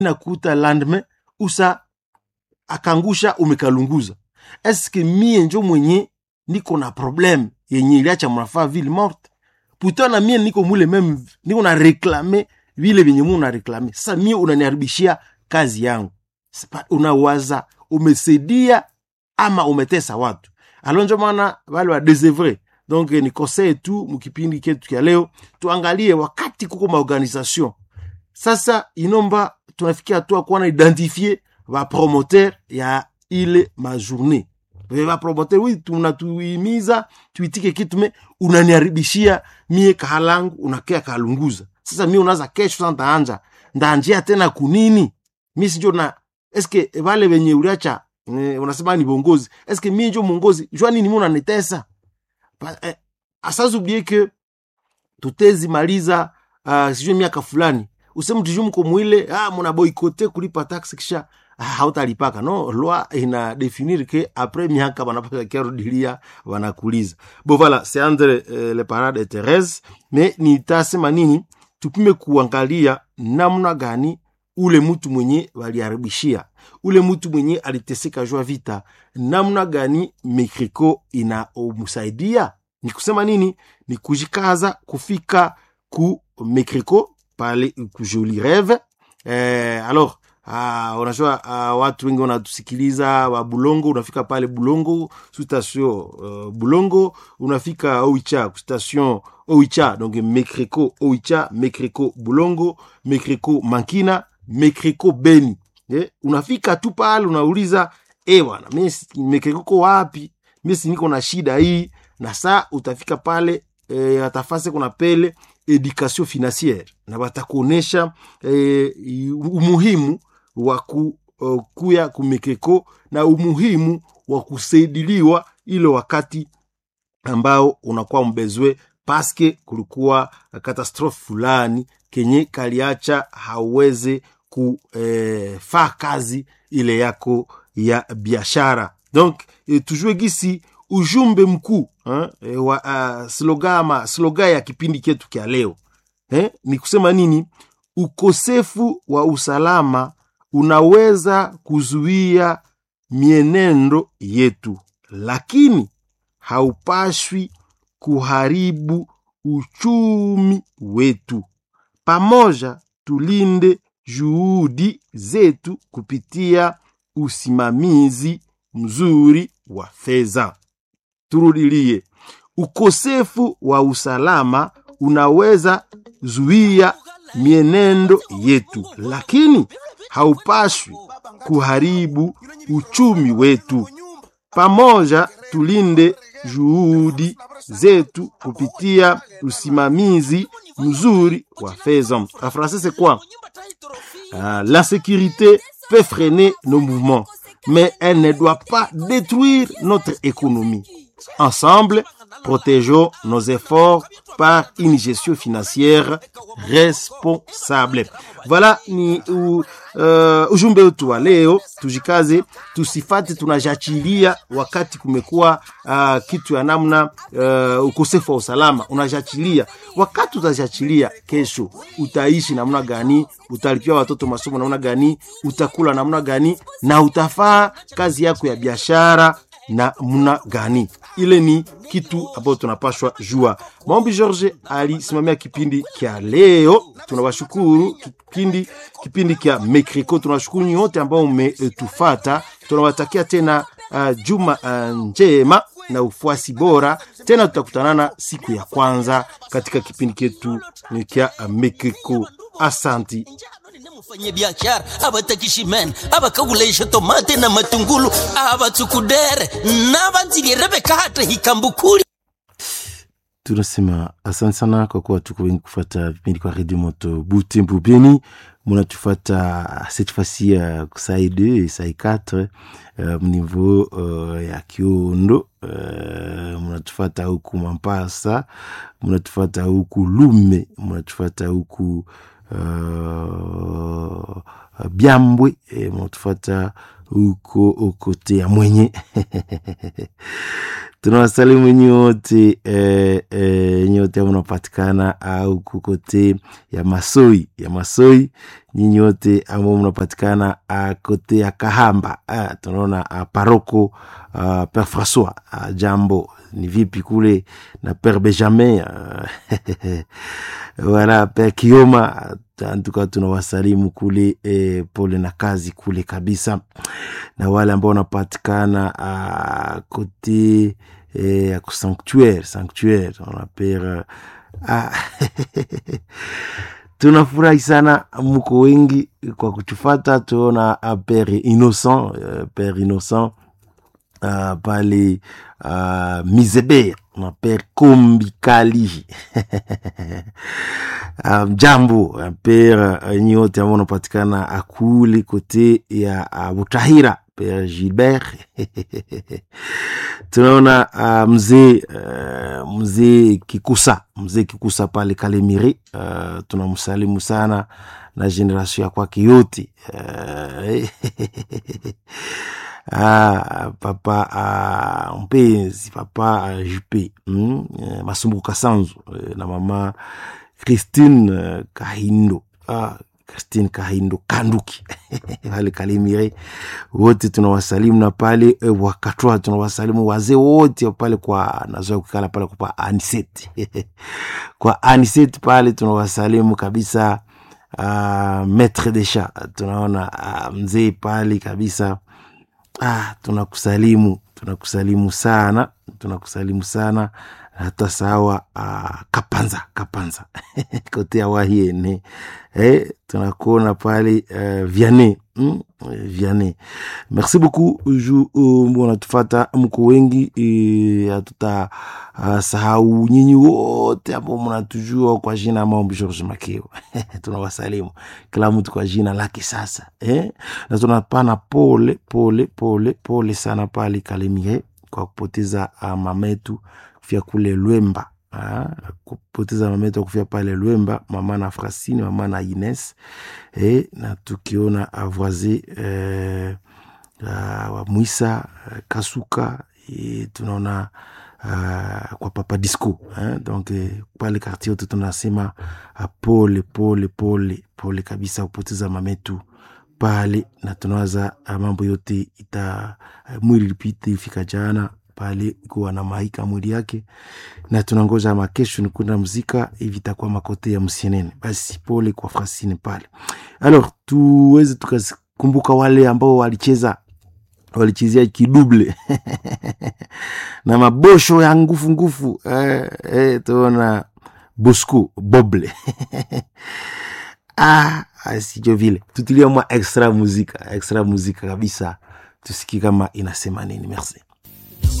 nakuta landme usa akangusha umekalunguza eske mie njo mwenye niko na problem yenye iliacha mnafaa ville morte puta na mie niko mule meme niko na reklame vile vyenye mu na reklame sasa mie unaniharibishia kazi yangu Sipa- unawaza umesaidia ama umetesa watu alo njo maana wale wa desevre donc ni conseil tu mukipindi ketu kya leo tuangalie wakati kuko maorganisation sasa inomba tunafikia hatua kuwa na identifie bapromoteur ya ile majournée bapromoteur wi tunatuimiza tuitike kitu me unaniharibishia mie kahalangu unakea kalunguza sasa mie unaza kesho sa ndaanja ndaanjia tena kunini mi sinjo na eske vale venye uliacha eh, unasema ni bongozi eske mie njo mongozi jua nini mi unanitesa Pa- eh, asazublie ke tutezimaliza uh, sijui miaka fulani useme tujuu mko mwile ah, muna boikote kulipa taksi kisha ah, hautalipaka no loi ina definir ke apres miaka banapasa kiarudilia wanakuliza bo voilà c'est entre euh, le parade et Therese me nitasema nini tupime kuangalia namna gani ule mtu mwenye waliharibishia ule mtu mwenye aliteseka jua vita namna gani mekriko inaomsaidia ni kusema nini ni kujikaza kufika ku mekriko pale ku joli reve eh, alors Ah, unajua ah, watu wengi wanatusikiliza wa bulongo unafika pale bulongo su station uh, bulongo unafika oicha ku station oicha donc mekreko oicha mekreko bulongo mekreko mankina mekreko beni eh, unafika tu pale unauliza e bwana mi mekreko ko wapi mi si niko na shida hii na saa utafika pale eh, atafase kuna pele education financiere na watakuonesha eh, umuhimu wa ku, uh, kuya kumekeko na umuhimu wa kusaidiliwa ile wakati ambao unakuwa mbezwe paske kulikuwa katastrofe fulani kenye kaliacha hauweze kufaa eh, kazi ile yako ya biashara donc eh, tujue gisi ujumbe mkuu eh, eh, wa uh, sloga ama sloga ya kipindi chetu kya leo eh, ni kusema nini ukosefu wa usalama unaweza kuzuia mienendo yetu lakini haupashwi kuharibu uchumi wetu pamoja tulinde juhudi zetu kupitia usimamizi mzuri wa fedha turudilie ukosefu wa usalama unaweza zuia mienendo yetu lakini haupashwi kuharibu uchumi wetu pamoja tulinde juhudi zetu kupitia usimamizi mzuri wa fedha en français c'est quoi euh, l'insécurité peut freiner nos mouvements mais elle ne doit pas détruire notre économie ensemble protégeons nos efforts par une gestion financière responsable voilà ni u, uh, ujumbe wetu wa leo tujikaze tusifate tunajachilia wakati kumekuwa uh, kitu ya namna uh, ukosefu wa usalama unajachilia wakati utajachilia kesho utaishi namna gani utalipia watoto masomo namna gani utakula namna gani na utafaa kazi yako ya biashara na mna gani ile ni kitu ambayo tunapashwa jua maombi george alisimamia kipindi kya leo tunawashukuru kipindi kipindi kya mekriko tunawashukuru nyote ambao umetufata tunawatakia tena uh, juma uh, njema na ufuasi bora tena tutakutanana siku ya kwanza katika kipindi ketu kya uh, mekriko asanti mfanye biashara abatakishimen abakaguleisha tomate na matungulu abatsukudere nabanzilierebe hata hikambukuli tunasema asante sana kwa kuwa tuko wengi kufata vipindi kwa redio moto butembo beni munatufata cette fois-ci uh, sai 2 et sai 4 uh, mniveau uh, ya kiondo uh, munatufata huku mampasa munatufata huku lume munatufata huku uh, byambwe e, munatufata huko okote ya mwenye tunawasalimu nyote eh, eh, nyote mnapatikana au kukote ya masoi ya masoi nyinyi wote ambao mnapatikana uh, kote ya kahamba uh, tunaona uh, paroko uh, père françois uh, jambo ni vipi kule na père benjamin uh, wala père kioma antuka tunawasalimu kule eh, pole na kazi kule kabisa na wale ambao wanapatikana uh, kote eh, ya sanctuaire sanctuaire tunapera ah, tunafurahi sana mko wengi kwa kuchufata tuona uh, pere innocent uh, pere innocent uh, pale uh, mizeber na pere kombikali mjambo um, pere uh, nyi wote ambao unapatikana akuli kote ya uh, butahira pere gilbert tunaona uh, mzee uh, mzee kikusa mzee kikusa pale kalemiri uh, tunamsalimu sana na generation ya kwake yote uh, ah, papa ah, mpenzi papa ah, jupe mm, eh, masumbuko kasanzu eh, na mama christine eh, kahindo ah, christine kahindo kanduki pale kalimire wote tunawasalimu na pale eh, wakatwa tunawasalimu wazee wote pale kwa nazoa kukala pale kwa aniset kwa aniset pale tunawasalimu kabisa uh, maître de chat tunaona uh, mzee pale kabisa ah, tunakusalimu tunakusalimu sana tunakusalimu sana hata sawa uh, kapanza kapanza kote awahiene eh, tunakuona pale uh, viane mm? viane merci beaucoup ju uh, wanatufata mko wengi uh, hatuta uh, sahau nyinyi wote ambao mnatujua kwa jina maombi george makeo tunawasalimu kila mtu kwa jina lake sasa eh? na tunapana pole pole pole pole sana pale kalemie kwa kupoteza uh, mametu kufia kule lwemba Ah, kupoteza mametu kufia pale lwemba mama na frasini mama na ines eh, na tukiona avoise eh, uh, wa mwisa uh, kasuka eh, tunaona uh, kwa papa disco eh, donc eh, pale kartier yote tunasema uh, pole pole pole pole kabisa kupoteza mametu pale na tunawaza uh, mambo yote ita uh, mwili lipite ifika jana pale kuwa na maika mwili yake na tunangoja makesho ni kwenda mzika hivi itakuwa makote ya msienene basi pole kwa frasine pale alors tuweze tukakumbuka wale ambao walicheza walichezea kiduble na mabosho ya ngufu ngufu eh, eh, tuona bosco boble ah, sijo vile tutilia mwa extra muzika extra muzika kabisa tusikie kama inasema nini merci